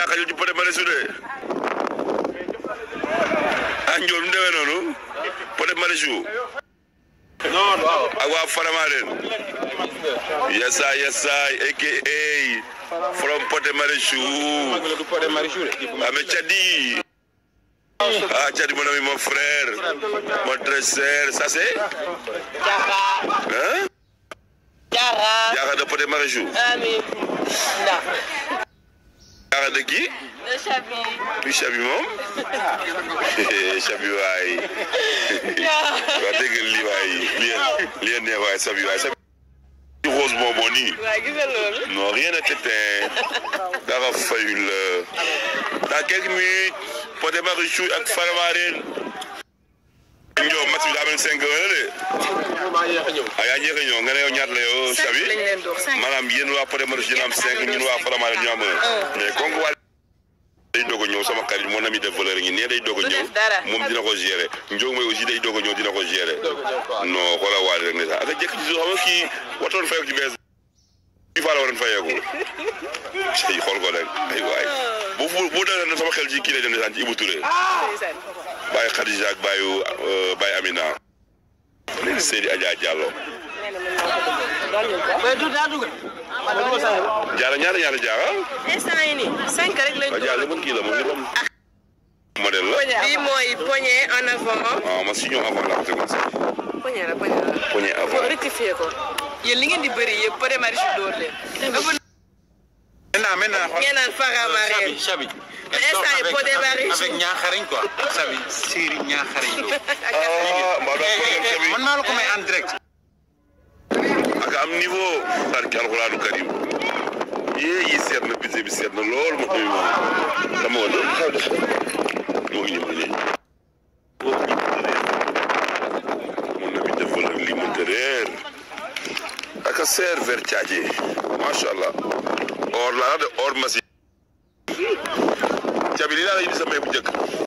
daa xajul ci Pod et Marichou de ah njool mu demee noonu Pod et Marichou ak waa Faramaren yasaay yasaay aka from Pod et Marichou ame Tchadi ah Tchadi mon ami mon frère mon très cher ça c'est hein Jara. Diarra de Pod et Marichou Amin. Ndax. Diarra de qui Le Chabi. du Chabi moom Chabi waay waa dégg lii waay lii lii neex waay Chabi waay Chabi rose bonbon nii Waa gis nga loolu. non rien n'est éteint dara fayul dans quelques minutes Pod et Marichou ak Faramaren ñoo match bi daa mel cinq heures de ah yaa njëkk a ñëw nga ne yow ñaata la yow Chabi lañ leen dox cinq. maanaam yéen waa Pod et Marichou dina am cinq ñun waa Faramaren ñu am un mais comme waa day doog a ñëw sama xarit mon ami de valeur ngi nee day doog a Du ñëw def dara. moom dina ko gérer Ndiog mooy aussi day doog a ñëw dina ko gérer non xoolal waale rek ne sax ak jëkk ci suuf xam nga kii watoon fayeeku ci bees bi faa la waroon fayeeku ay xool ko rek ay waay bu bu bu dee na sama xel ci kii lay dem ne saan ci Ibou Touré Ndeysaan. Baye Khadija ak Baye Baye Amina léegi Seydi Adja Diallo Mais du daa dugg. Diallo ñaata ñaata Diallo Instant yi nii cinq rek lañ waaw Diallo ban kii la moom ni moom modèle la Bii mooy poignée en avant. ah ma si ñëw avant la ko tegoon sax Poignée la poignée la. poñe avant Faut rectifier ko. Yéen li ngeen di bëri yëpp Pod et Marichou dóor leen. Maintenant, maintenant, ngeen naan Faramaren. Chabi, Chabi. Mais instant yi Pod et Marichou. Avec Niakhariñ quoi. Chabi, Siri Niakhariñ Lo. ah mbaa doon problème Chabi Man maa la ko may en direct. ak am niveau barke alxuraanu karim yee yi seet na budget bi seet na lool ma koy moom dama woon xaw de moo ngi ñëw nii mon ami defal ak lii mënta réer ak a seer ver caaje macha allah or laa de or masi cabi lii laa la indi sa may bu njëkk